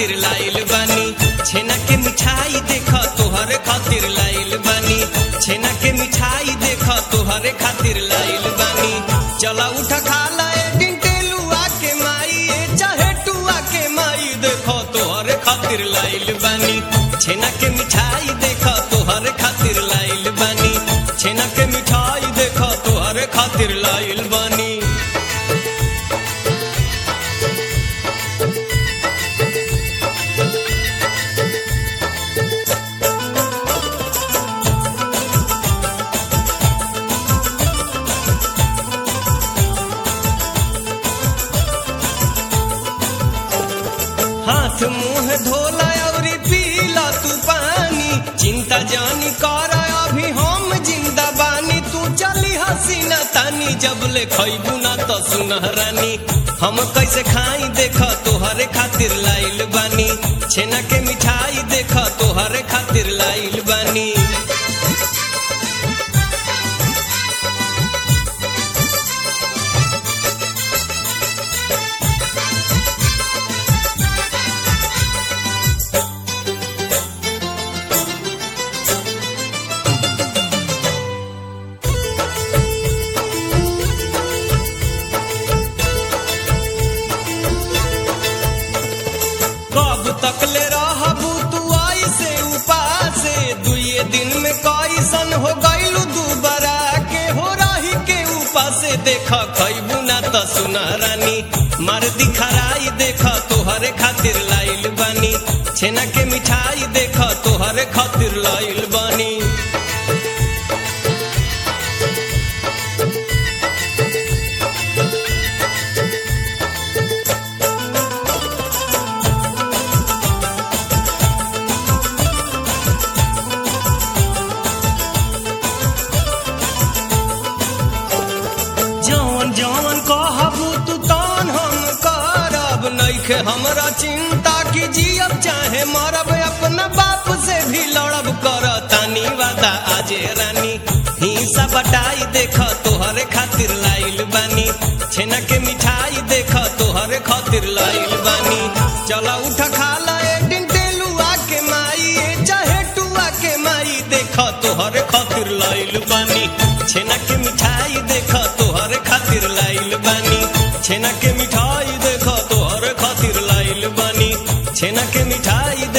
खातिर लाइल बानी छेना के मिठाई देख तोहरे खातिर लाइल बानी छेना के मिठाई देख तोहरे खातिर लाइल बानी चला उठा खा ला ए डिंटेलुआ के माई ए चाहे टुआ के माई देखो तोहरे खातिर लाइल बानी छेना के मिठाई देख तोहरे खातिर लाइल बानी छेना के मिठाई देख तोहरे खातिर लाइल बानी हाथ मुंह धोला और पीला तू पानी चिंता जानी कर अभी हम जिंदा बानी तू चली हसीना तानी जब ले खैबू ना तो सुनहरानी हम कैसे खाई देख तोहरे खातिर लाइल बानी छेना के मिठाई देख तोहरे खातिर लाइल बानी कब तक ले रहबू तू आई से उपासे दुए दिन में कैसन हो गईलू दुबारा के हो रही के उपासे देख खैबू ना त सुनहरानी मार दिखराई देख तोहरे खातिर लाइल बानी छेना के मिठाई देख तोहरे खातिर लाइल बानी जौन जौन कहबू तू तौन हम करब नइखे हमरा चिंता की जियब चाहे मरब अपना बाप से भी लड़ब कर तानी वादा आजे रानी हिंसा बटाई देख तोहरे खातिर लाइल बानी छेना के मिठाई देख तोहरे खातिर लाइल बानी चला उठा खा ला ए डिंटेलुआ के माई ए चाहे टुआ के माई देख तोहरे खातिर लाइल बानी छेना के मिठाई देख तोहरे खातिर लाइल बानी छेना के मिठाई देख तोहरे खातिर लाइल बानी छेना के मिठाई